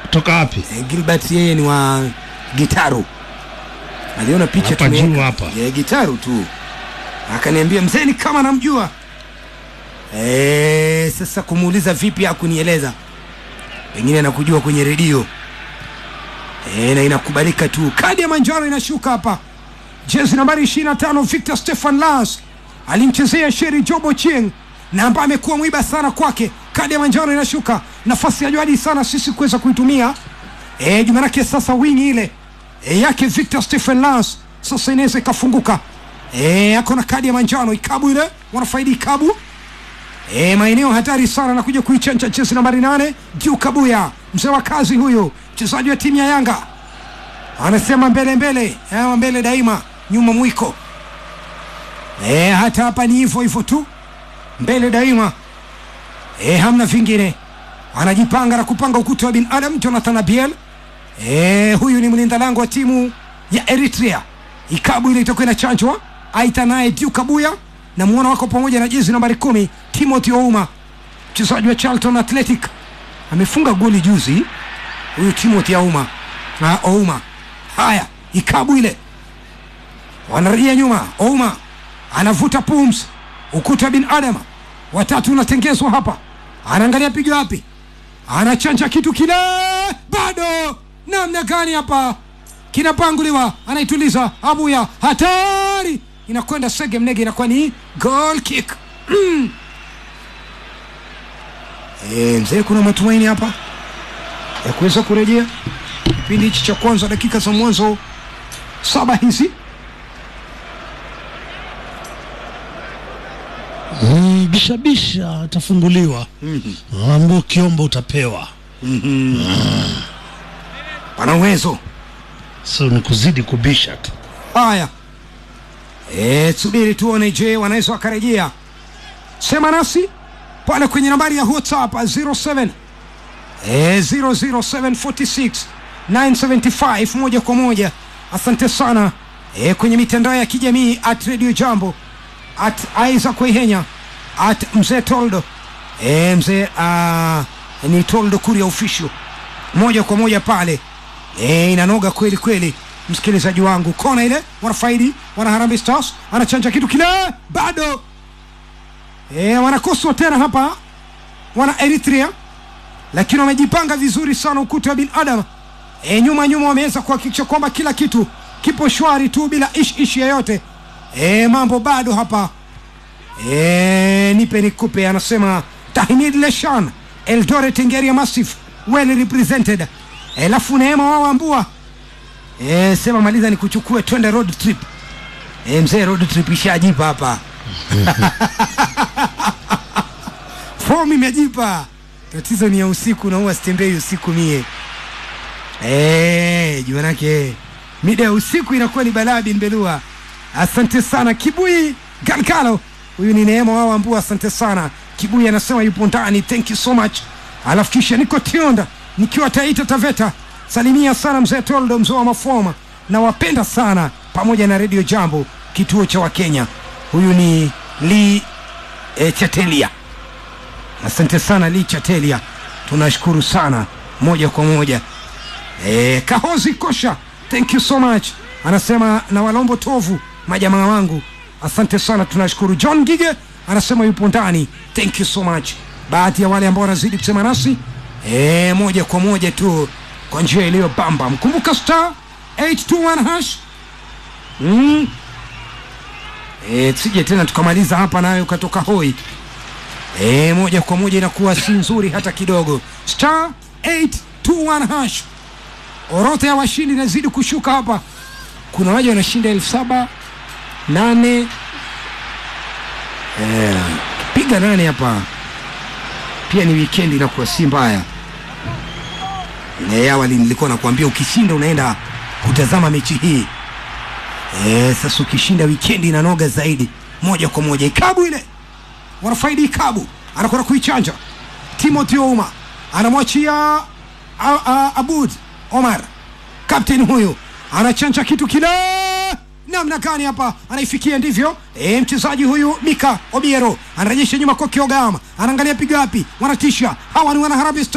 kutoka wapi? Eh, Gilbert yeye ni wa Gitaru. Aliona picha Hapa tumeweka. juu hapa. Eh, Gitaru tu. Akaniambia mzee ni kama namjua. Eh, sasa kumuuliza vipi hakunieleza. Pengine anakujua kwenye redio. Eh, na inakubalika tu. Kadi ya manjano inashuka hapa. Jezi nambari 25 Victor Stefan Lars alimchezea Sheri Jobo Chieng na ambaye amekuwa mwiba sana kwake. Kadi ya manjano inashuka, nafasi ya jadi sana sisi kuweza kuitumia eh, jumanake sasa wingi ile e, yake Victor Stephen Lars sasa inaweza ikafunguka. E, ako na kadi ya manjano ikabu ile wanafaidi ikabu e, maeneo hatari sana na kuja kuichanja jezi nambari nane juu Kabuya, mzee wa kazi huyu, mchezaji wa timu ya Yanga anasema mbele mbele, ama mbele daima, nyuma mwiko. E, hata hapa ni hivyo hivyo tu, mbele daima, e, hamna vingine. Anajipanga na kupanga ukuta wa binadamu Jonathan Abiel. E, huyu ni mlinda lango wa timu ya Eritrea. Ikabu ile itakuwa inachanjwa, aita naye Diu Kabuya na muona wako pamoja na jezi nambari kumi Timothy Ouma, mchezaji wa Charlton Athletic, amefunga goli juzi huyu Timothy Ouma na Ouma. Haya, ikabu ile wanarejea nyuma, Ouma anavuta pums, ukuta bin Adama watatu unatengezwa hapa, anaangalia pigo wapi, anachanja kitu kile, bado namna gani hapa kinapanguliwa, anaituliza Abuya, hatari, inakwenda sege mnege, inakuwa ni goal kick. Mm. E, mzee, kuna matumaini hapa ya kuweza kurejea kipindi hichi cha kwanza, dakika za mwanzo saba hizi. Mm, bishabisha atafunguliwa. Ambao ukiomba utapewa. Pana uwezo So ni kuzidi kubisha tu. Haya, e, subiri tuone, je, wanaweza wakarejea? Sema nasi pale kwenye nambari ya WhatsApp 07 e, 00746 975 moja kwa moja. Asante sana e, kwenye mitandao ya kijamii at Radio Jambo at Isaac Waihenya at mzee Toldo e, mzee uh, ni Toldo Kuria official moja kwa moja pale e, inanoga kweli kweli, msikilizaji wangu. Kona ile wanafaidi wana Harambee Stars, anachanja kitu kile bado e, wanakoswa tena hapa wana Eritrea, lakini wamejipanga vizuri sana ukuta wa binadamu e, nyuma nyuma wameweza kuhakikisha kwamba kila kitu kipo shwari tu bila ish ish yoyote e, mambo bado hapa e, nipe nikupe, anasema Tahmid Leshan Eldoret Ngeria Massive well represented. Alafu Neema wao ambua e, sema maliza ni kuchukue twende road trip e, mzee road trip ishajipa hapa fomu imejipa, tatizo ni ya usiku na huwa sitembei usiku mie e, juu manake mida ya usiku inakuwa ni balaa bin Belua. Asante sana Kibui Galkalo, huyu ni Neema wao ambua, asante sana Kibui anasema yupo ndani, thank you so much. Alafu kisha niko Tionda nikiwa Taita Taveta, salimia sana mzee Toldo, mzee wa Mafoma, na wapenda sana pamoja na Radio Jambo, kituo cha Wakenya. Huyu ni Lee e, Chatelia. Asante sana Lee Chatelia, tunashukuru sana moja kwa moja. E, Kahozi Kosha, thank you so much, anasema na Walombo Tovu, majamaa wangu, asante sana, tunashukuru. John Gige anasema yupo ndani, thank you so much. Baadhi ya wale ambao wanazidi kusema nasi e, moja kwa moja tu kwa njia iliyo bamba. Mkumbuka star 821 hash mm. E, sije tena tukamaliza hapa nayo ukatoka hoi e, moja kwa moja inakuwa si nzuri hata kidogo. Star 821 hash, orodha ya washindi inazidi kushuka hapa. Kuna waja wanashinda elfu saba nane e, piga nane hapa pia ni weekend inakuwa si mbaya. E, awali nilikuwa nakuambia ukishinda unaenda kutazama mechi hii e, sasa ukishinda weekend inanoga zaidi moja kwa moja. Ikabu ile wanafaidi ikabu, anakwenda kuichanja Timothy Ouma anamwachia a- a- Abud Omar, kapteni huyu anachanja kitu kile namna gani hapa anaifikia ndivyo e, mchezaji huyu Mika Obiero anarejesha nyuma kwa Kiogama, anaangalia piga wapi, wanatisha hawa ni wana Harambee Stars.